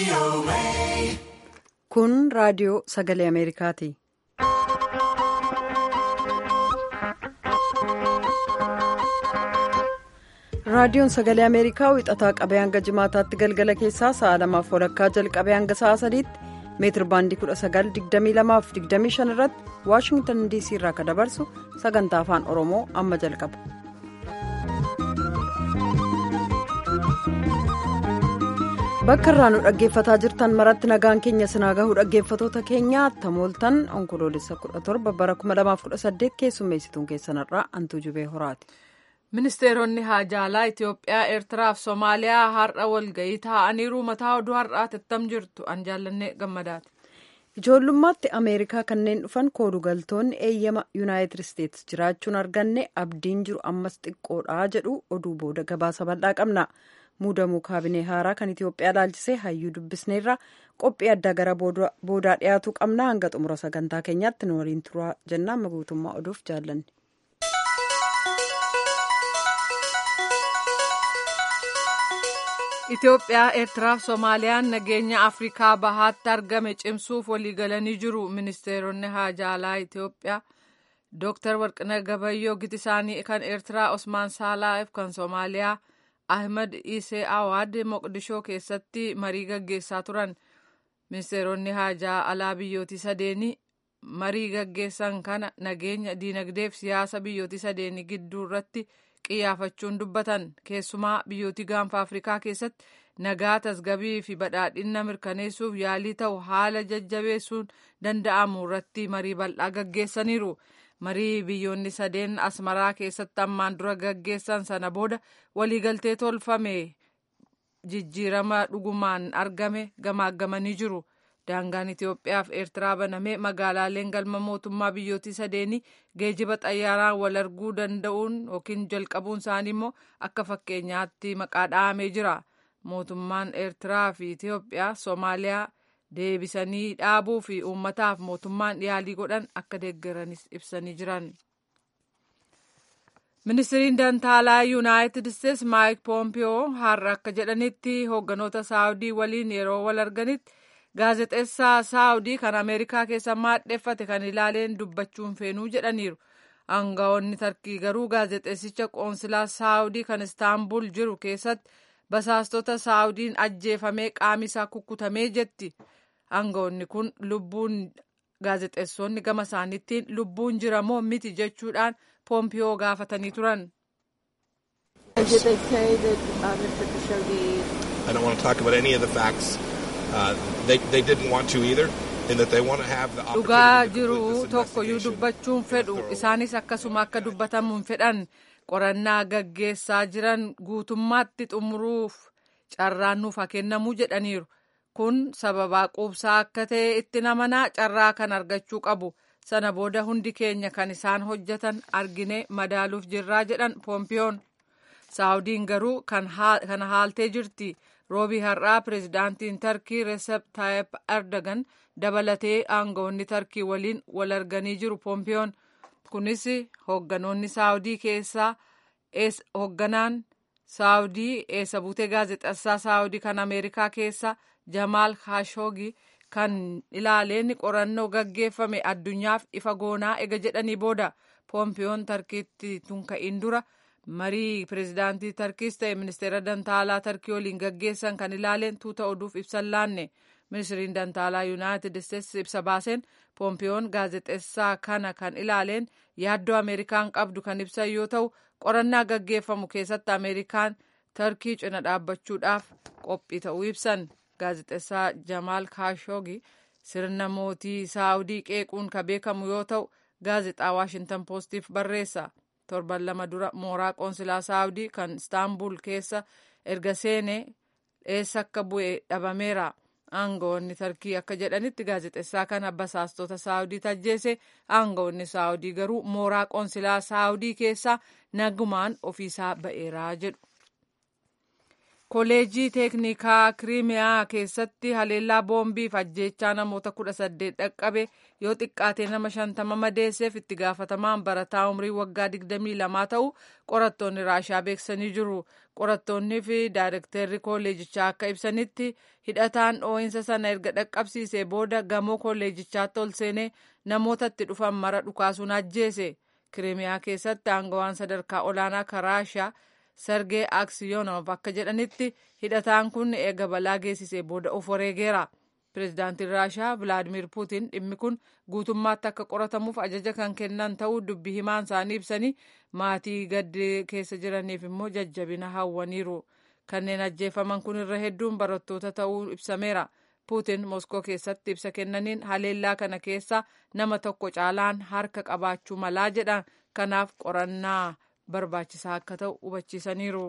Kun raadiyoo sagalee Ameerikaati. Raadiyoon sagalee Ameerikaa wixataa qabee hanga jimaataatti galgala keessaa sa'a lamaaf walakkaa jalqabee hanga sa'a sadiitti meetir baandii 1922-25 irratti Waashingtan DC irraa kan dabarsu sagantaa afaan Oromoo amma jalqaba. Bakka irraa nu dhaggeeffataa jirtan maratti nagaan keenya sinaa gahuu dhaggeeffatoota keenya tamooltan onkoloolessa 17 bara 2018 keessummeessituun keessanirraa hantuu jubee horaati. Ministeeronni haajaalaa Itoophiyaa, Eertiraa fi Somaaliyaa har'a walgahii taa'aniiru mataa oduu har'aati attam jirtu an jaallanne gammadaati. Ijoollummaatti Ameerikaa kanneen dhufan koodugaltoonni eeyyama Yuunaayitid Isteetsi jiraachuun arganne abdiin jiru ammas xiqqoodha jedhu oduu booda gabaasa bal'aa qabna. Muudamuu kaabinee haaraa kan Itoophiyaa ilaalchisee hayyuu dubbisneerra qophii addaa gara boodaa dhiyaatu qabna hanga xumura sagantaa keenyaatti nu waliin turaa jennaan guutummaa oduuf jaallanne. Itoophiyaa, Eertiraa fi Soomaaliyaan nageenya Afrikaa bahaatti argame cimsuuf waliigalanii jiru. Ministeeronni haajaalaa Itoophiyaa Dr. Warqinaa Gabayyoo giti isaanii kan Eertiraa Osmaan Saalaaf kan Soomaaliyaa Ahmed Isee Awaad Moqdishoo keessatti marii gaggeessaa turan. Ministeeronni haajaa alaa biyyootii sadeenii marii gaggeessan kana nageenya diinagdee fi siyaasa biyyootii sadeenii gidduu irratti qiyyaafachuun dubbatan keessumaa biyyootii gaanfa afrikaa keessatti nagaa tasgabii fi badhaadhina mirkaneessuuf yaalii ta'u haala jajjabeessuun danda'amu irratti marii bal'aa gaggeessaniiru. marii biyyoonni sadeen asmaraa keessatti ammaan dura gaggeessan sana booda waliigaltee tolfame jijjiirama dhugumaan argame gamaaggamanii jiru. daangaan Itoophiyaa fi Eertiraa banamee magaalaaleen galma mootummaa biyyootii sadeenii geejiba xayyaaraan wal arguu danda'uun yookiin jalqabuun isaanii immoo akka fakkeenyaatti maqaa dha'amee jira. Mootummaan Eertiraa fi Itoophiyaa Soomaaliyaa deebisanii dhaabuu fi uummataaf mootummaan yaalii godhan akka deeggaranis ibsanii jiran. Ministiriin Dantaalaa Yuunaayitid Isteetsi Maayik Poompiyoo har'a akka jedhanitti hoogganoota Saawudii waliin yeroo wal arganitti gaazexeessaa saawudii kan ameerikaa keessa maadheffate kan ilaaleen dubbachuun feenuu jedhaniiru aangawoonni tarkii garuu gaazexeessicha qoonsilaa saawudii kan istaanbul jiru keessatti basaastota saawudiin ajjeefamee qaami isaa kukkutamee jetti aangawoonni kun lubbuun gaazexeessonni gama isaaniittiin lubbuun jira moo miti jechuudhaan poompiyoo gaafatanii turan. dhugaa jiru tokkoyyuu dubbachuun fedhu isaanis akkasuma akka dubbatamuun fedhan qorannaa gaggeessaa jiran guutummaatti xumuruuf carraan nuuf haa kennamu jedhaniiru kun sababaa quubsaa akka ta'e itti namanaa carraa kan argachuu qabu sana booda hundi keenya kan isaan hojjetan argine madaaluuf jirraa jedhan poompiyoon saawudiin garuu kana haaltee jirti. roobii har'aa pireezidaantiin tarkii reesep taayip erdogan dabalatee aangawoonni tarkii waliin wal arganii jiru poompiyoon kunis hoogganoonni saawudii keessaa hoogganaan saawudii eessa buutee gaazexeessaa saawudii kan ameerikaa keessa jamaal kaashoogi kan ilaaleen qorannoo gaggeeffame addunyaaf ifa goonaa ega jedhanii booda poompiyoon tarkiitti tunka'iin dura. marii pireezidaantii tarkiis ta'e ministeera dantaalaa tarkii waliin gaggeessan kan ilaaleen tuuta oduuf ibsan laanne ministiriin dantaalaa yuunaayitid isteetsi ibsa baaseen poompiyoon gaazexeessaa kana kan ilaaleen yaaddoo ameerikaan qabdu kan ibsan yoo ta'u qorannaa gaggeeffamu keessatti ameerikaan tarkii cina dhaabbachuudhaaf qophii ta'uu ibsan gaazexeessaa jamaal kaashoogi sirna mootii saawudii qeequun ka beekamu yoo ta'u gaazexaa waashintan poostiif barreessa. torban lama dura mooraa qoonsilaa saawudii kan istaanbul keessa erga seene eessa akka bu'e dhabameera aangawoonni tarkii akka jedhanitti gaazexeessaa kana basaastota saawudii tajjeese aangawoonni saawudii garuu mooraa qoonsilaa saawudii keessaa nagumaan ofiisaa ba'eeraa jedhu. Kolleejjii teeknikaa kiriimiyaa keessatti haleellaa boombiif ajjeechaa namoota kudha saddeet dhaqqabe yoo xiqqaate nama shantama madeesseef itti gaafatamaan barataa umrii waggaa digdamii lamaa ta'u qorattoonni raashaa beeksisanii jiru. Qorattoonnii fi daayirekteerri kolleejichaa akka ibsanitti hidhataan dhoo'insa sana erga dhaqqabsiisee booda gamoo kolleejichaatti ol seenee namoota itti dhufan mara dhukaasuun ajjeese. Kiriimiyaa keessatti aangawaan sadarkaa olaanaa kan raashaa Sergee Aksiyonov akka jedhanitti hidhataan kun eega balaa geessisee booda of wareegeera. Pireezidaantiin Raashaa Vilaadimir Puutiin dhimmi kun guutummaatti akka qoratamuuf ajaja kan kennan ta'uu dubbii himaan isaanii ibsanii maatii gaddi keessa jiraniif immoo jajjabina hawwaniiru. Kanneen ajjeefaman kun irra hedduun barattoota ta'uu ibsameera. Puutiin Moskoo keessatti ibsa kennaniin haleellaa kana keessa nama tokko caalaan harka qabaachuu malaa jedhan kanaaf qorannaa barbaachisaa akka ta'u hubachiisaniiru.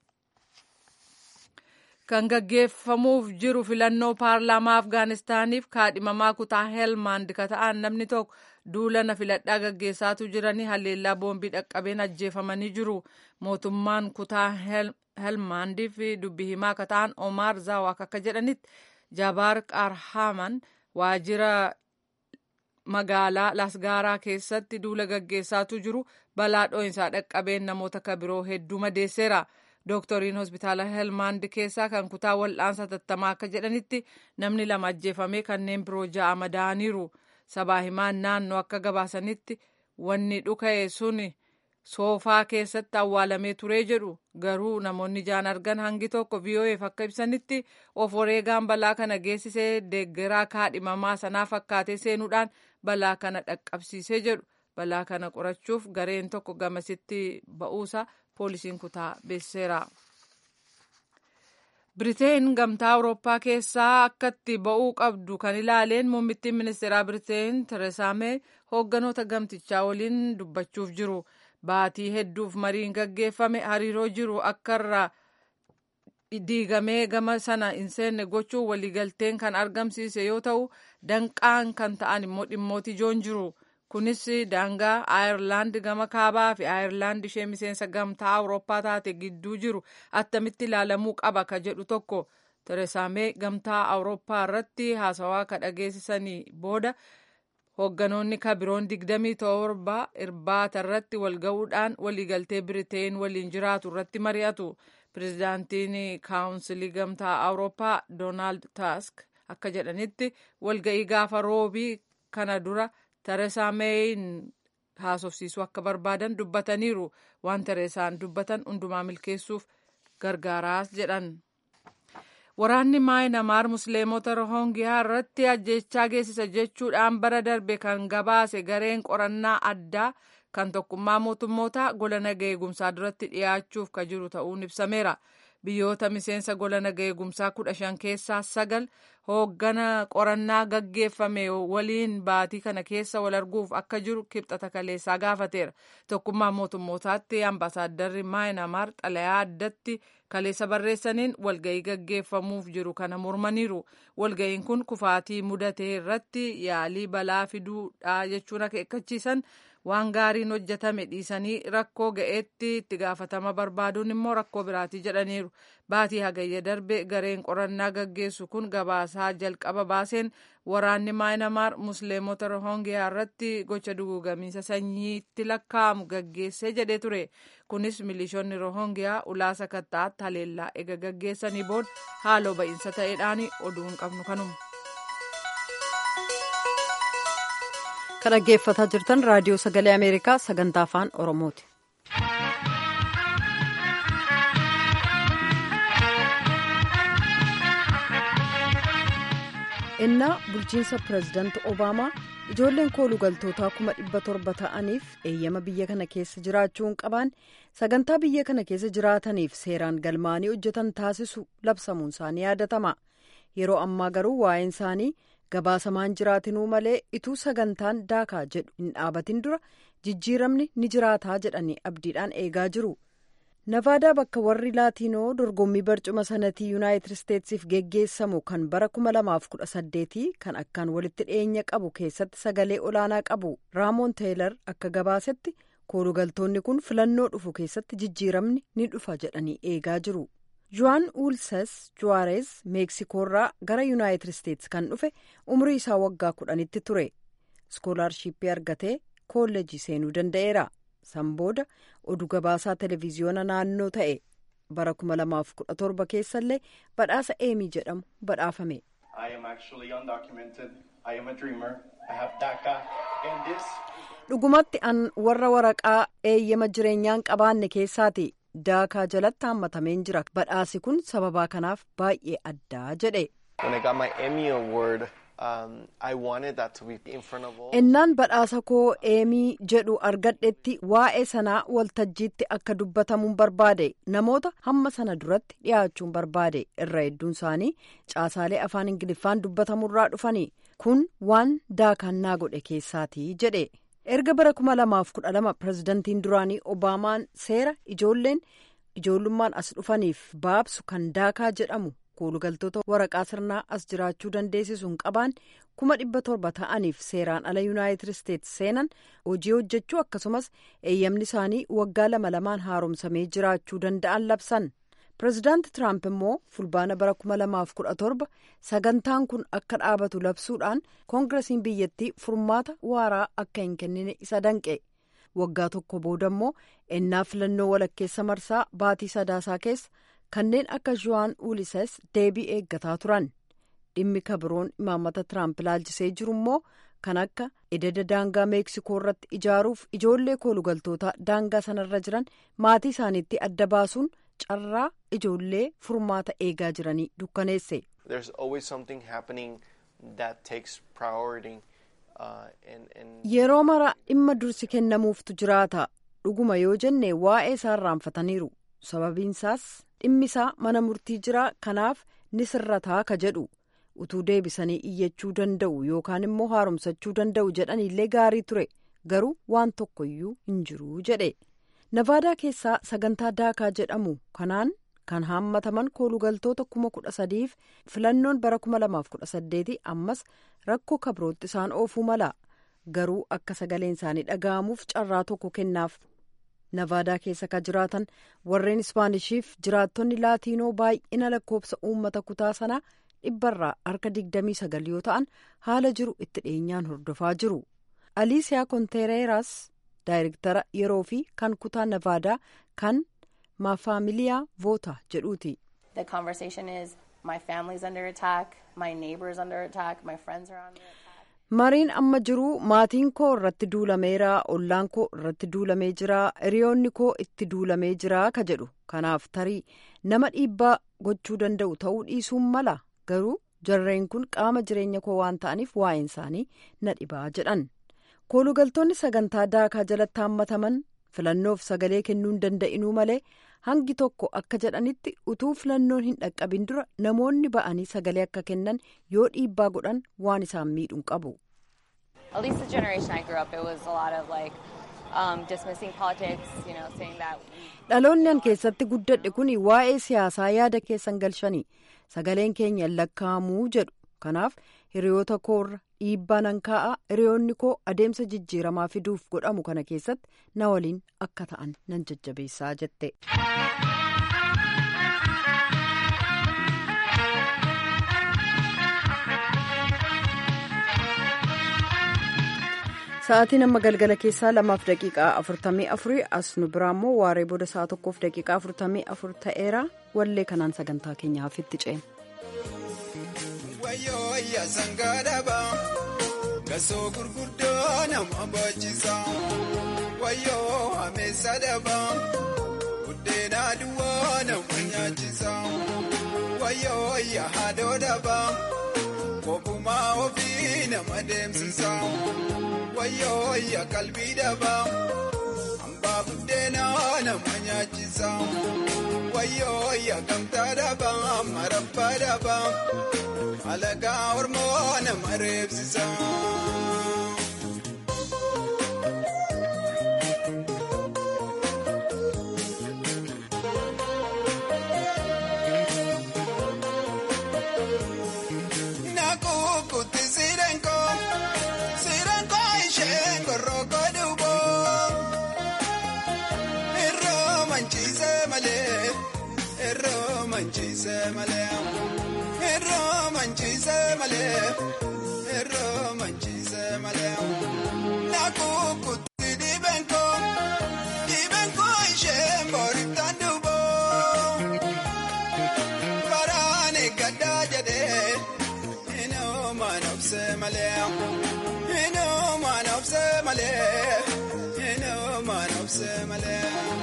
Kan gaggeeffamuuf jiru filannoo paarlaamaa Afgaanistaaniif kaadhimamaa kutaa Helmand ka ta'an namni tokko duulana filadhaa gaggeessaatu jiranii haleellaa boombii dhaqqabeen ajjeefamanii jiru. Mootummaan kutaa Helmandiif dubbii himaa ka ta'an Omar Zawak akka jedhanitti Jabaar Qarhaman waajjira magaalaa Lasgaaraa keessatti duula gaggeessaatu jiru balaa dho'insaa dhaqqabeen namoota kabiroo hedduu madeesseera. Dooktoriin hospitaala Helmand keessaa kan kutaa wal'aansa tattamaa akka jedhanitti namni lama ajjeefamee kanneen biroo ja'a madaa'aniiru. Sabaa himaan naannoo akka gabaasanitti wanni dhuka'e sun soofaa keessatti awwaalamee turee jedhu garuu namoonni jaan argan hangi tokko VOAf akka ibsanitti of wareegaan balaa kana geessisee deeggaraa kaadhimamaa sanaa fakkaatee seenuudhaan balaa kana dhaqqabsiisee jedhu balaa kana qorachuuf gareen tokko gamasitti ba'uusa poolisiin kutaa beeksiseera. Biriteen gamtaa Awurooppaa keessaa akkatti ba'uu qabdu kan ilaaleen muummittiin ministeeraa Biriteen Tereesaa Mee hoogganoota gamtichaa waliin dubbachuuf jiru. Baatii hedduuf mariin gaggeeffame hariiroo jiru akka irraa diigamee gama sana hin seenne gochuun waliigalteen kan argamsiise yoo ta'u danqaan kan ta'an immoo dhimmooti ijoon jiru. Kunis daangaa Aayerlaand gama kaabaa fi Aayerlaand ishee miseensa gamtaa Awurooppaa taate gidduu jiru attamitti ilaalamuu qaba ka jedhu tokko. Tereesaa Mee gamtaa Awurooppaa irratti haasawaa ka dhageessisanii booda hoogganoonni kabiroon digdamii torba irbaata irratti wal ga'uudhaan waliigaltee Biriteen waliin jiraatu irratti mari'atu. Pireezidaantiin kaawunsilii gamtaa Awurooppaa Doonaald Taask akka jedhanitti walga'ii gaafa roobii kana dura Tereesaa Meeyin haasofsiisuu akka barbaadan dubbataniiru. Waan Tereesaan dubbatan hundumaa milkeessuuf gargaaraas jedhan. Waraanni Maayinamaar Musliimota Rohongiyaa irratti ajjechaa geessisa jechuudhaan bara darbe kan gabaase gareen qorannaa addaa kan tokkummaa mootummoota gola naga eegumsaa duratti dhiyaachuuf ka jiru ta'uun ibsameera. Biyyoota miseensa gola naga eegumsaa kudha shan keessaa sagal hooggana qorannaa gaggeeffame waliin baatii kana keessa wal arguuf akka jiru kibxata kaleessaa gaafateera. Tokkummaa mootummootaatti ambaasaaddarri Maayinamaar xalayaa addatti kaleessa barreessaniin walga'ii gaggeeffamuuf jiru kana mormaniiru. Walga'iin kun kufaatii mudatee irratti yaalii balaa fiduudha jechuun akeekkachiisan waan gaariin hojjetame dhiisanii rakkoo ga'eetti itti gaafatama barbaaduun immoo rakkoo biraatii jedhaniiru. Baatii hagayya darbe gareen qorannaa gaggeessu kun gabaasaa jalqaba baaseen waraanni maayinamaar musliimota rohongiyaa irratti gocha dugugamiinsa sanyiitti lakkaa'amu gaggeessee jedhee ture. Kunis milishoonni rohongiyaa ulaasa kattaatti haleellaa ega gaggeessanii booda haaloo ba'iinsa ta'eedhaan oduu hin qabnu kanuma. kan dhaggeeffataa jirtan raadiyoo sagalee ameerikaa sagantaa afaan oromooti. innaa bulchiinsa pireezidaanti obaamaa ijoolleen koolugaltootaa kuma dhibba torba ta'aniif eeyyama biyya kana keessa jiraachuu hin qaban sagantaa biyya kana keessa jiraataniif seeraan galmaanii hojjetan taasisu labsamuun isaanii yaadatama yeroo ammaa garuu waa'een isaanii. gabaasamaan jiraatinuu malee ituu sagantaan daakaa jedhu hin dhaabatin dura jijjiiramni ni jiraataa jedhanii abdiidhaan eegaa jiru navaadaa bakka warri laatiinoo dorgommii barcuma sanatii yuunaayitid isteetsiif geggeessamu kan bara 2018 kan akkaan walitti dhiyeenya qabu keessatti sagalee olaanaa qabu raamoon teelar akka gabaasetti koolugaltoonni kun filannoo dhufu keessatti jijjiiramni ni dhufa jedhanii eegaa jiru juwaan uulses juwaareez meeksikoorraa gara yuunaayitid isteetsi kan dhufe umrii isaa waggaa kudhanitti ture iskoolaarshiippii argatee koolleejii seenuu danda'eera san booda oduu gabaasaa televiziyoona naannoo ta'e bara 2017 keessallee badhaasa eemii jedhamu badhaafame. dhugumatti an warra waraqaa eeyyama jireenyaan qabaanne keessaati daakaa jalatti hammatameen jira badhaasi kun sababaa kanaaf baay'ee addaa jedhe. innaan badhaasa koo eemii jedhu argadhetti waa'ee sanaa waltajjiitti akka dubbatamuun barbaade namoota hamma sana duratti dhiyaachuun barbaade irra hedduun isaanii caasaalee afaan ingiliffaan dubbatamurraa dhufanii kun waan daakannaa godhe keessaatii jedhe erga bara 2012 pirezidantiin duraanii obaamaan seera ijoolleen ijoollummaan as dhufaniif baabsu kan daakaa jedhamu. koolugaltoota waraqaa sirnaa as jiraachuu dandeessisuun qabaan kuma dhibba torba ta'aniif seeraan ala yuunaayitid isteetsi seenan hojii hojjechuu akkasumas eeyyamni isaanii waggaa lama lamaan haaromsamee jiraachuu danda'an labsan pireezidaanti tiraamp immoo fulbaana bara kuma lamaaf kudha torba sagantaan kun akka dhaabatu labsuudhaan koongiresiin biyyattii furmaata waaraa akka hin kennine isa danqe waggaa tokko booda immoo ennaa filannoo walakkeessa marsaa baatii sadaasaa keessa. kanneen akka juwaan ulises deebii eeggataa turan dhimmi kabiroon imaammata tiraamp ilaalchisee jiru immoo kan akka ededa daangaa meeksikoo irratti ijaaruuf ijoollee koolugaltoota daangaa sanarra jiran maatii isaaniitti adda baasuun carraa ijoollee furmaata eegaa jiranii dukkaneesse. yeroo mara dhimma dursi kennamuuftu jiraata dhuguma yoo jenne waa'ee isaa irraanfataniiru sababiinsaas. dhimmisaa mana murtii jira kanaaf ni sirrataa ka jedhu utuu deebisanii iyyachuu danda'u yookaan immoo haaromsachuu danda'u jedhaniillee gaarii ture garuu waan tokkoyyuu hin jiru jedhe navaadaa keessaa sagantaa daakaa jedhamu kanaan kan haammataman koolugaltoota kuma kudha sadiif filannoon bara kuma lamaaf kudha saddeeti ammas rakkoo kabirootti isaan oofuu mala garuu akka sagaleen isaanii dhaga'amuuf carraa tokko kennaaf. navaadaa keessa ka jiraatan warreen ispaanishiif jiraattonni laatiinoo baay'ina lakkoofsa uummata kutaa sanaa dhibbarraa harka 29 yoo ta'an haala jiru itti dhiyeenyaan hordofaa jiru aliisiyaa kontereeraas daayirektara yeroo fi kan kutaa navaadaa kan maafaamiliyaa voota jedhuuti. mariin amma jiru maatiin koo irratti duulameera ollaan koo irratti duulamee jira hiriyoonni koo itti duulamee jira ka jedhu kanaaf tarii nama dhiibbaa gochuu danda'u ta'uu dhiisuun mala garuu jarreen kun qaama jireenya koo waan ta'aniif waa'een isaanii na dhibaa jedhan koolugaltoonni sagantaa daakaa jalatti haammataman filannoof sagalee kennuu hin danda'inuu malee hangi tokko akka jedhanitti utuu filannoon hin dhaqqabin dura namoonni ba'anii sagalee akka kennan yoo dhiibbaa godhan waan isaan miidhuun qabu. dhaloonni an keessatti guddadhe kun waa'ee siyaasaa yaada keessan galchanii sagaleen keenya lakkaa'amuu jedhu kanaaf hiriyoota koorra dhiibbaa nan kaa'a hiriyoonni koo adeemsa jijjiiramaa fiduuf godhamu kana keessatti na waliin akka ta'an nan jajjabeessaa jette. sa'aatiin amma galgala keessaa lamaaf daqiiqaa afurtamii afurii as nu biraa immoo waaree booda sa'a tokkoof daqiiqaa afurtamii afur ta'eera wallee kanaan sagantaa keenya hafitti ce'en. Wayyaa sangaa dhabaa gasoo gurguddoo nama baachiisa wayyoo ameessa dhabaa buddeena duwwaa nama nyaachisa wayyoo yaadoo dhabaa kophuma ofii nama deemsisa wayyoo yaa qalbii dhabaa hambaa buddeena nama nyaachisa wayyoo yaa gamtaa dhabaa marabbaa dhabaa. alagaa ormoo nama reebsisa. Nakukutti sirenko sirenko isheen koroko duubo irroo manchiise malee irroo manchiise malee irroo manchiise malee irroo manchiise malee nakukutti dhibeen koo dhibeen koo ishee mbooritaan duuboo baraane gaddaa jedhee inoo maanobse malee inoo maanobse malee inoo maanobse malee.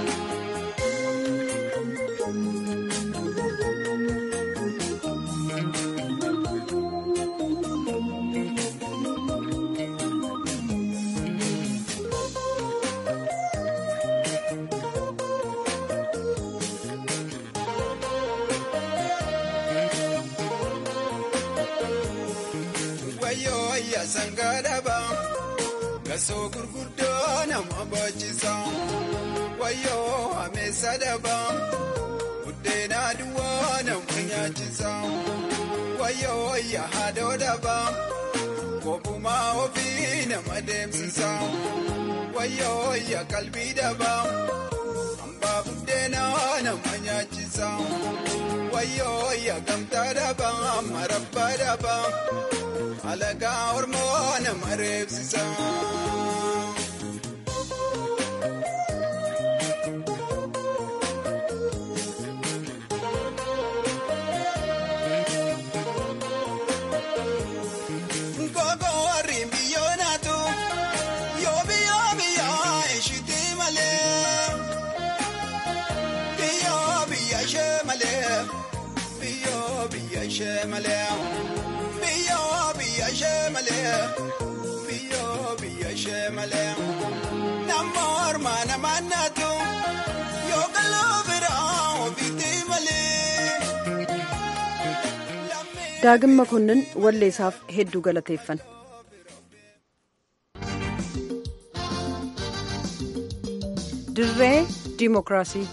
wayyoo ayyaa sangaa dhabaa gasoo gurguddoo nama baachiisa wayyoo ameessa dhabaa buddeena duwwaa nama nyaachisa wayyoo ayyaa haadhoo dhabaa kophumaa ofii nama deemsisa wayyoo ayyaa qalbii dhabaa hambaa buddeena nama nyaachisa wayyoo ayyaa gamtaa dhabaa marabbaa dhabaa. alagaa ormoo nama reebsisa. Gogo warri biyyoo naatu yoo biyyoo biyyaa ishiti malee biyyoo biyya ishee malee biyyoo biyya ishee malee. biyyoo biyya ishee malee biyyoo biyya ishee malee nama ormaa nama naatu yoo galoo biraa ofiitti malee. daagin makonnin walleessaaf hedduu galateeffan. dirree diimokiraasii.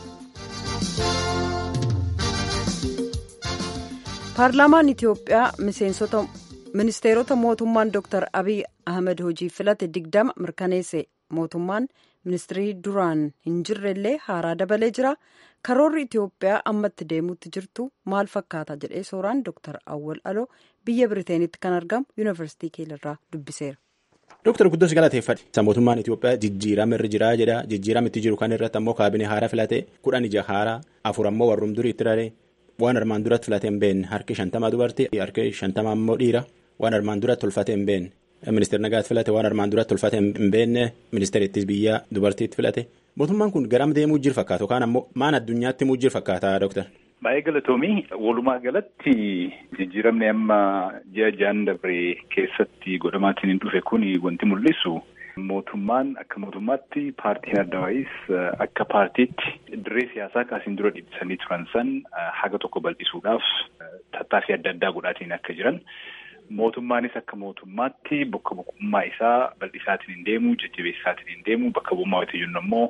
paarlaamaan itiyoophiyaa miseensota ministeerota mootummaan dr abiy ahmed hojii filate digdama mirkaneesse mootummaan ministirii duraan hin jirrellee haaraa dabalee jira karoorri itiyoophiyaa ammatti deemuutti jirtu maal fakkaata jedhee sooraan dr awwal aloo biyya biriteenitti kan argamu yuunivarsiitii keelirraa dubbiseera. Dooktar Guddoos galateeffadhe. Mootummaan Itoophiyaa jijjiirama irra jiraa jedha. Jijjiirama itti jiru kan irratti ammoo kaabinee haaraa filate kudhan ija haaraa afur ammoo warrum durii itti raree waan armaan duratti filate hin beekne harki shantama dubartii harki shantama ammoo dhiira waan armaan duratti tolfate hin beekne. Ministeerri nagaatti filate waan armaan duratti tolfate hin beekne ministeerittis biyya dubartiitti filate. Mootummaan kun garam deemuu jiru fakkaata yookaan ammoo maan addunyaatti muu jiru fakkaata dooktar. Baay'ee galatoomii walumaa galatti jijjiiramni amma ji'a ja'an dabree keessatti godhamaatiin hin dhufe kun wanti mul'isu mootummaan akka mootummaatti paartiin adda waa'is akka paartiitti dirree siyaasaa kaasiin dura dhiibsanii turan san haga tokko bal'isuudhaaf tattaaffii adda addaa godhaatiin akka jiran mootummaanis akka mootummaatti bakka bu'ummaa isaa bal'isaatiin hin deemu jajjabeessaatiin hin deemu bakka bu'ummaa wayita jennu ammoo.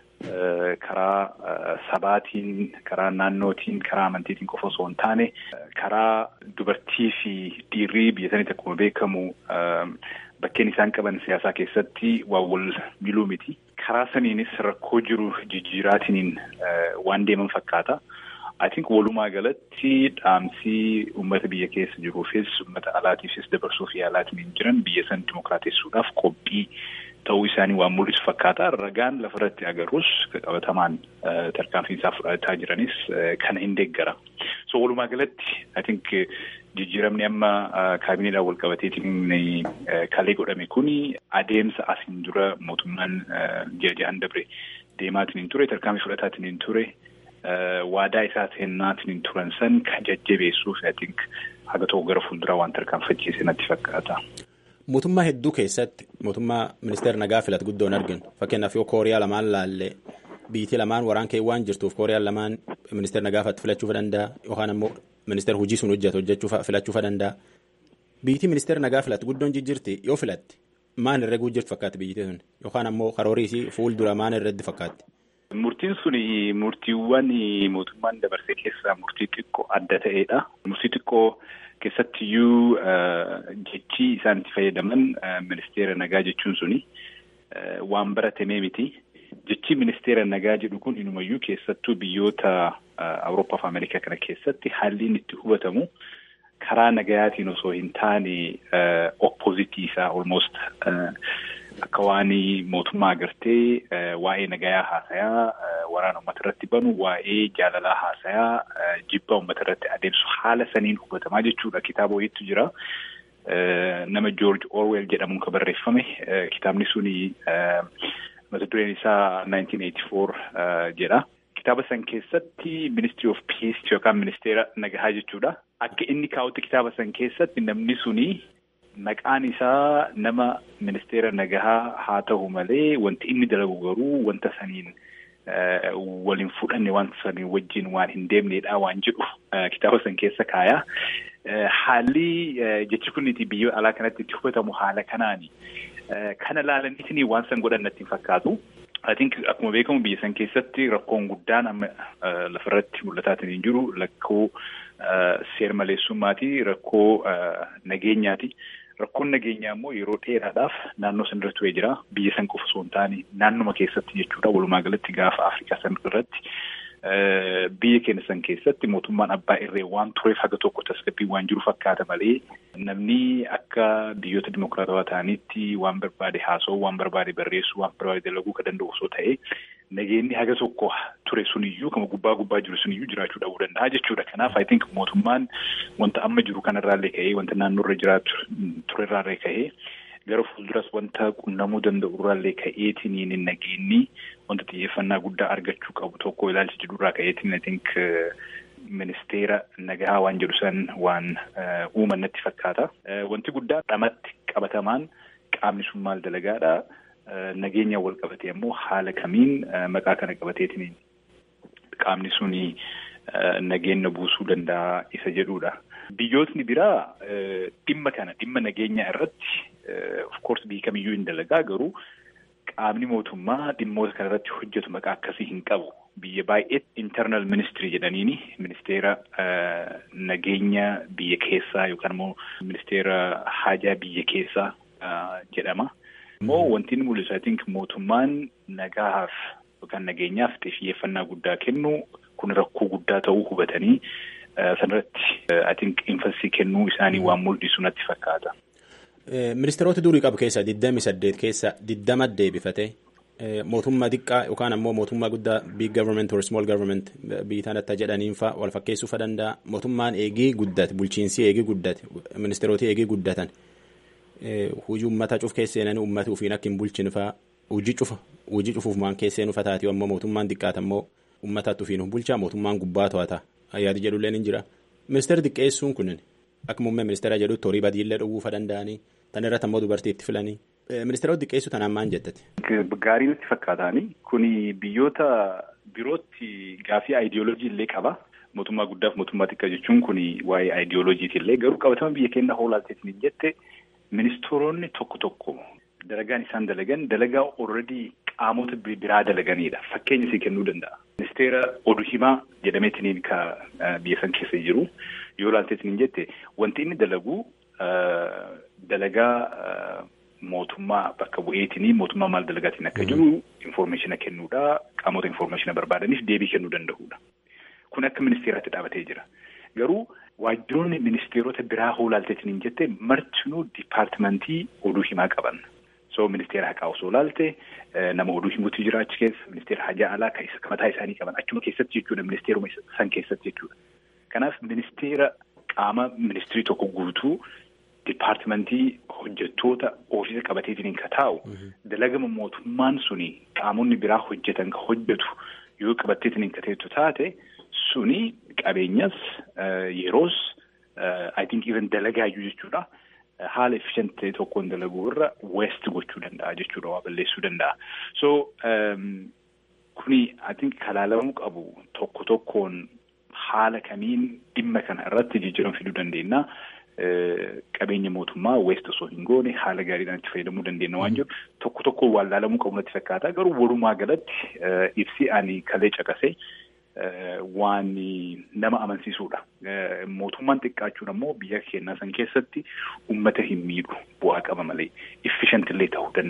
karaa sabaatiin karaa naannootiin karaa amantiitiin qofa osoo hin taane karaa dubartii fi dhiirrii biyya sanitti akkuma beekamu bakkeen isaan qaban siyaasaa keessatti waan wal miluu miti. Karaa saniinis rakkoo jiru jijjiiraatiin waan deeman fakkaata. I think walumaa galatti dhaamsii uummata biyya keessa jiruufis uummata alaatiifis dabarsuuf yaalaatiin jiran biyya san dimokiraatessuudhaaf qophii ta'uu isaanii waan mul'isu fakkaata. Ragaan lafarratti agarus qabatamaan tarkaanfii isaa fudhataa jiranis kana hin deeggara. So walumaa galatti I think jijjiiramni amma kaabineedhaan wal qabateetiin kalee godhame kuni adeemsa asiin dura mootummaan ji'a ja'an dabre deemaatiin hin ture tarkaanfii fudhataatiin hin ture. waadaa isaa seennaatiin hin turan san kan jajjabeessuuf I think haga tokko gara fuulduraa waan tarkaanfachiise natti fakkaata. Mootummaa hedduu keessatti mootummaa ministeera nagaa filatu guddoo hin arginu fakkeenyaaf yoo kooriyaa lamaan laallee biyyi lamaan waraan kee waan jirtuuf kooriyaan lamaan ministeera nagaafatti filachuuf danda'a yookaan ammoo ministeera hojii sun hojjetu hojjechuuf filachuuf danda'a. Biyyi ministeera nagaa filatu guddoon jijjiirti yoo filatti maan irra jirtu fakkaatti biyyi sun yookaan ammoo karoorii fuuldura maan irratti fakkaatti. Murtiin sun murtiiwwan mootummaan dabarsee keessaa murtii xiqqoo adda ta'edha. Murtii xiqqoo keessattiyyuu jechi isaan itti fayyadaman ministeera nagaa jechuun suni waan baratamee miti. jechi ministeera nagaa jedhu kun inumayyuu keessattuu biyyoota Awurooppaa fi Ameerikaa kana keessatti haalli inni itti hubatamu karaa nagayaatiin osoo hin taane oppozitii isaa almost akka waan mootummaa agartee waa'ee nagayaa haasayaa waraana uummata irratti banu waa'ee jaalalaa haasayaa jibba uummata irratti adeemsu haala saniin hubatamaa jechuudha kitaaba wayiitu jira. nama George Orwell jedhamuun kan barreeffame kitaabni suni mata dureen isaa 1984 jedha. Kitaaba san keessatti Ministry of Peace yookaan ministeera nagahaa jechuudha. Akka inni kaa'utti kitaaba san keessatti namni suni maqaan isaa nama ministeera nagahaa haa ta'u malee wanti inni dalagu garuu wanta saniin waliin fudhanne wanta saniin wajjin waan hin deemnedha waan jedhu kitaaba san keessa kaaya. Haalli jechi kunniiti biyya alaa kanatti itti hubatamu haala kanaani. Kana laalaniitiin waan san godhan natti hin fakkaatu. I think akkuma beekamu biyya san keessatti rakkoon guddaan amma lafarratti mul'ataatiin hin jiru rakkoo seer maleessummaati rakkoo nageenyaati. Rakkoon nageenyaa immoo yeroo dheeraadhaaf naannoo san irra turee jira. Biyya san qofa osoo hin taane naannuma keessatti jechuudha. Walumaa galatti gaafa Afrikaa san irratti biyya keenya san keessatti mootummaan abbaa irree waan tureef haga tokko tasgabbii waan jiru fakkaata malee namni akka biyyoota dimokiraatawaa ta'anitti waan barbaade haasa'uu waan barbaade barreessuu waan barbaade dalaguu kan danda'u osoo ta'e nageenyi haga tokko ture suniyyuu kama gubbaa gubbaa jiru suniyyuu jiraachuu dhabuu danda'a jechuudha. Kanaaf I think mootummaan wanta amma jiru kanarraallee ka'ee wanta naannoorra jiraatu turerraallee ka'ee gara fuulduras wanta qunnamuu danda'u irraallee ka'eetiin nageenyi wanta xiyyeeffannaa guddaa argachuu qabu tokko ilaalcha jedhurraa ka'eetiin I think ministeera nagahaa waan jedhu san waan uuman natti fakkaata. Wanti guddaa dhamatti qabatamaan qaamni sun maal dalagaadha. Nageenya wal qabatee immoo haala kamiin maqaa kana qabateetiin qaamni suni nageenya buusuu danda'a isa jedhudha. Biyyootni biraa dhimma kana dhimma nageenya irratti of course biyyi kamiyyuu hin dalagaa garuu qaamni mootummaa dhimmoota kana irratti hojjetu maqaa akkasii hin qabu. Biyya baay'ee internal ministry jedhaniini ministeera nageenya biyya keessaa yookaan immoo ministeera haajaa biyya keessaa jedhama. Immoo wanti inni mul'isu I think mootummaan nagahaaf yookaan nageenyaaf xiyyeeffannaa guddaa kennu kun rakkoo guddaa ta'uu hubatanii sanarratti I think infansii kennuu isaanii waan mul'isu natti fakkaata. Ministeerota durii qabu keessaa digdami saddeet keessa digdama deebifate mootummaa xiqqaa yookaan ammoo mootummaa guddaa big government or small government biyyi tanatti jedhaniin fa'a wal fakkeessuu fa danda'a mootummaan eegii guddate bulchiinsi eegii guddate ministeeroti eegii guddatan hujii uummata cuf keesseenanii uummata ufiin akka hin bulchine fa'a hujii cufa hujii cufuuf maan keesseen ufa taati ammoo mootummaan xiqqaata ammoo uummatatti ufiin bulchaa mootummaan gubbaa to'ata yaadi jedhulleen hin jira ministeerri xiqqeessuun kunin akka muummee ministeera jedhutti horii badiillee dhowwuu fa danda'anii tan irratti ammoo dubartii itti filanii ministeera xiqqeessu tanaan maan jettati. Gaarii natti fakkaataani kuni biyyoota birootti gaafii aayidiyooloojii illee qaba. Mootummaa guddaaf mootummaa xiqqaa jechuun kuni waa'ee aayidiyooloojiiti illee garuu qabatama biyya keenya hoolaalteetiin jette ministeeronni tokko tokko dalagaan isaan dalagan dalagaa already qaamota biraa dalaganidha. Fakkeenya isii kennuu danda'a. Ministeera oduu himaa jedhameetiin ka biyya san keessa jiru yoo ilaalteetiin jette wanti inni dalagu dalagaa mootummaa bakka bu'eetiin mootummaa maal dalagaatiin akka jiru infoormeeshina kennuudha qaamota infoormeeshina barbaadaniif deebii kennuu danda'uudha. Kun akka ministeeraatti dhaabatee jira. Garuu waajjiroonni ministeerota biraa hoolaalteetiin jette martinuu dipaartimentii oduu himaa qaban. So ministeera haqaa osoo ilaalte nama oduu himuutu jira achi keessa ministeera hajaa alaa kan mataa isaanii qaban achuma keessatti jechuudha ministeeruma san keessatti jechuudha. Kanaaf ministeera qaama ministirii tokko guutuu dipaartimentii hojjettoota ofiisa qabateetiin ka taa'u dalagama mootummaan suni qaamonni biraa hojjetan ka hojjetu yoo qabatteetiin ka teettu taate suni qabeenyas yeroos I think even dalagaayyuu jechuudha. haala efficient ta'e tokkoon dalaguu irra west gochuu danda'a jechuudha waa balleessuu danda'a. So kuni I think kalaalamuu qabu tokko tokkoon haala kamiin dhimma kana irratti jijjiirama fiduu dandeenya. Qabeenya mootummaa west osoo hin goone haala gaariidhaan itti fayyadamuu dandeenya waan jiru tokko tokko waan laalamuu qabu natti fakkaata garuu walumaa galatti ibsi ani kalee caqasee waan nama amansiisuudha. Mootummaan xiqqaachuun ammoo biyya keenyaa san keessatti uummata hin miidhu bu'aa qaba malee efficient illee ta'uu danda'a.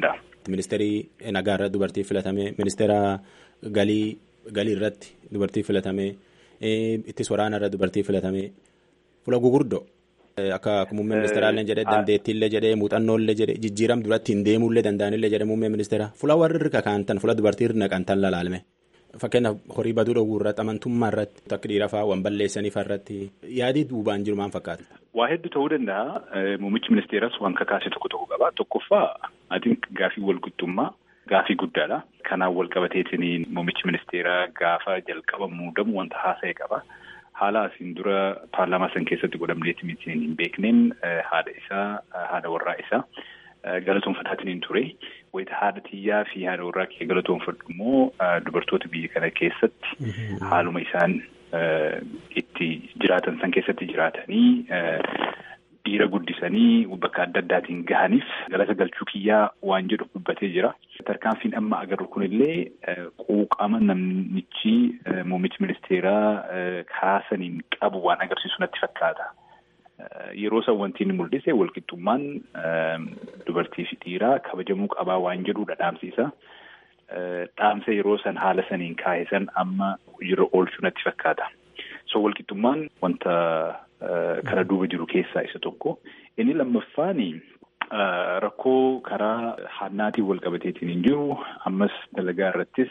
ministeerii nagaa irratti dubartii filatame ministeera galii galii irratti dubartii filatame ittis waraana irratti dubartii filatame fuula gugurdoo. Akka muummee ministeeraallee jedhee dandeettiillee jedhee muuxannoollee jedhee jijjiiram duratti hin deemuullee danda'anillee jedhee muummee ministeera fuula warri irra kaa'antan fuula dubartii irra naqantan lalaalme. Fakkeenyaaf horii baduu dhowwuu irratti amantummaa irratti akka dhiira fa'aa waan balleessaniif irratti yaadii duubaan jiru maal fakkaata. Waa hedduu ta'uu danda'a. Muummichi ministeeras waan kakaase tokko tokko qaba. Tokkoffaa adiin gaafii walqixxummaa gaafii guddaadha. Kanaan wal qabateetiin muummichi ministeeraa gaafa jalqaba muudamu wanta haasa'e qaba. Haala asiin dura paarlaamaa san keessatti godhamneetti miti hin beekneen haadha isaa haadha warraa isaa galatoonfataatiin ture. Wayita haadha xiyyaa fi haadha warraa kee galatoonfadhu immoo dubartoota biyya kana keessatti haaluma isaan itti jiraatan san keessatti jiraatanii dhiira guddisanii bakka adda addaatiin gahaniif galata galchuu kiyyaa waan jedhu dubbatee jira. Tarkaanfiin amma agarru kunillee quuqama namichi muummichi ministeeraa kaasaniin qabu waan agarsiisu natti fakkaata. Yeroo san wanti inni mul'ise walqixxummaan dubartii fi dhiiraa kabajamuu qabaa waan jedhudha dhaamsiisa. Dhaamsa yeroo san haala saniin kaa'e san amma hojiirra oolchuu natti fakkaata. So walqixxummaan wanta kana duuba jiru keessaa isa tokko. Inni lammaffaani rakkoo karaa hannaatiin wal qabateetiin hin jiru. Ammas dalagaa irrattis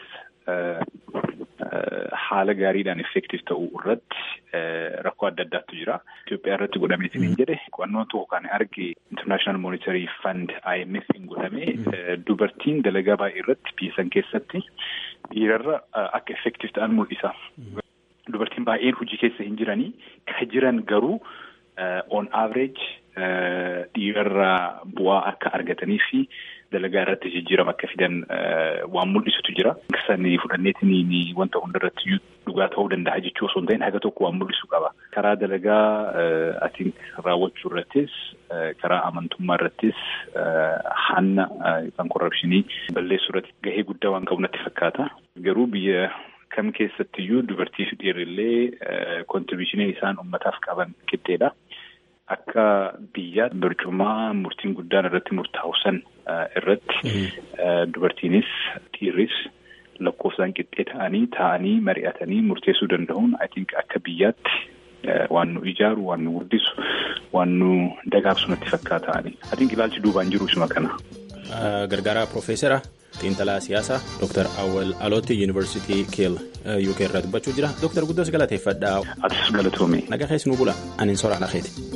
haala gaariidhaan effektiif ta'uu irratti rakkoo adda addaatu jira. Itoophiyaa irratti godhameetiin hin jedhe qo'annoo tokko kan arge International Monetary Fund IMF hin godhame dubartiin dalagaa baay'ee irratti biyya san keessatti dhiirarra akka effektiif ta'an mul'isa. Dubartiin baay'een hojii keessa hin jiranii ka jiran garuu on average dhiirarraa bu'aa akka argatanii fi dalagaa irratti jijjiirama akka fidan waan mul'isutu jira. Sanii fudhanneetiin wanta hundarratti dhugaa ta'uu danda'a jechuu osoo hin ta'in haga tokko waan mul'isu qaba. Karaa dalagaa atiin raawwachuu irrattis karaa amantummaa irrattis hanna yookaan korrapshinii balleessuu irratti gahee guddaa waan qabu natti fakkaata. Garuu biyya kam keessattiyyuu dubartii fi dhiirrillee kontribiishinii isaan uummataaf qaban qixxeedha. Akka biyyaatti barcumaa murtiin guddaan irratti murtaa'u san irratti dubartiinis dhiirris lakkoofsaan qixxee ta'anii taa'anii mari'atanii murteessuu danda'uun I think akka biyyaatti waan nu ijaaru waan nu guddisu waan nu dagaagsu natti fakkaata'ani. I think ilaalchi duubaan jiru isuma kana. Gargaaraa Profeesara xiinxalaa siyaasaa Dr. Awwal Alooti Yuunivarsiitii Keel UK irraa dubbachuu jira. Dr. Guddoos galateeffadha. Atis galatoome. Nagaa keessa nu bula. Ani soraa lakeeti.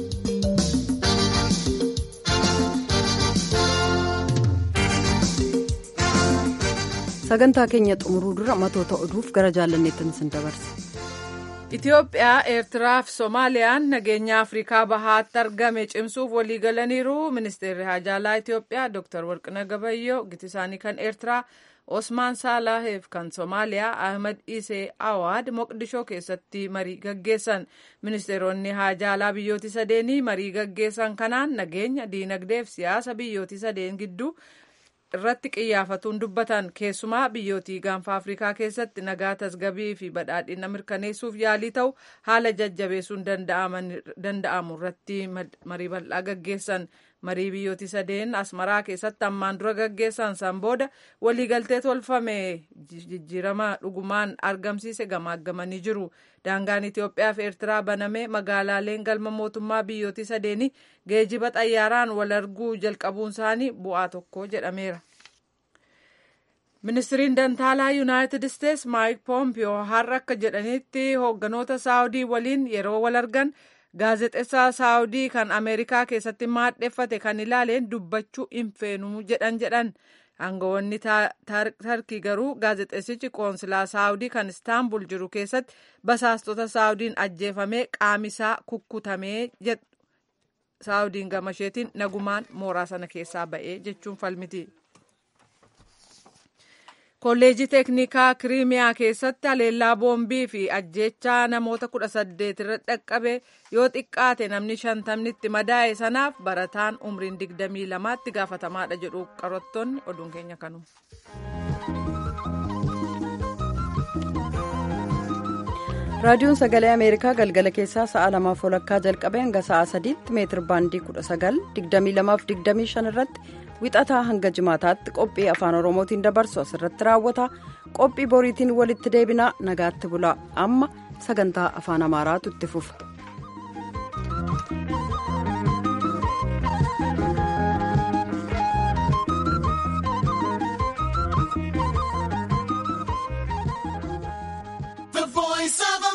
sagantaa keenya xumuruu dura matoota oduuf gara jaalanneettan sin dabarse. Itoophiyaa, Eertiraa fi Soomaaliyaan nageenya Afrikaa bahaatti argame cimsuuf waliigalaniiru. Ministeerri Haajaalaa Itoophiyaa Dr. Warqina Gabayyoo giti isaanii kan Eertiraa Osmaan Saalaheef kan Soomaaliyaa Ahmed Isee Awaad Moqdishoo keessatti marii gaggeessan. Ministeeronni Haajaalaa biyyooti sadeenii marii gaggeessan kanaan nageenya, diinagdee fi siyaasa biyyooti sadeen gidduu irratti xiyyeeffatuun dubbatan keessumaa biyyootii gaanfa afrikaa keessatti nagaa tasgabii fi badhaadhina mirkaneessuuf yaalii ta'u haala jajjabeessuun danda'amu irratti marii bal'aa gaggeessan marii biyyooti sadeen asmaraa keessatti ammaan dura gaggeessan san booda waliigaltee tolfame jijjiirama dhugumaan argamsiise gamaaggamanii jiru daangaan itiyoophiyaa fi eertiraa banamee magaalaaleen galma mootummaa biyyooti sadeenii geejiba xayyaaraan wal arguu jalqabuun isaanii bu'aa tokko jedhameera. ministiriin dantaalaa yuunaayitid isteets maayik poompiyoo har'a akka jedhanitti hoogganoota saawudii waliin yeroo wal argan gaazexeessaa saawudii kan ameerikaa keessatti maadheffate kan ilaaleen dubbachuu hin feenuu jedhan jedhan aangawoonni tarkii garuu gaazexeessichi qoonsilaa saawudii kan istaanbul jiru keessatti basaastota saawudiin ajjeefamee qaamisaa kukkutamee saawudiin gamasheetiin nagumaan mooraa sana keessaa ba'ee jechuun falmiti. kolleejii teeknikaa kiriimiyaa keessatti haleellaa boombii fi ajjeechaa namoota kudha saddeet irra dhaqqabe yoo xiqqaate namni shantamni itti madaa'e sanaaf barataan umriin digdamii lamaatti gaafatamadha jedhu qorattoonni oduun keenya kanuma. raadiyoon sagalee ameerikaa galgala keessaa sa'a lamaaf walakkaa jalqabee hanga sa'a sadiitti meetir baandii kudha sagal digdamii lamaaf digdamii shan irratti wixataa hanga jimaataatti qophii afaan oromootiin dabarsu asirratti raawwata qophii boriitiin walitti deebinaa nagaatti bulaa amma sagantaa afaan amaaraatu itti fufa.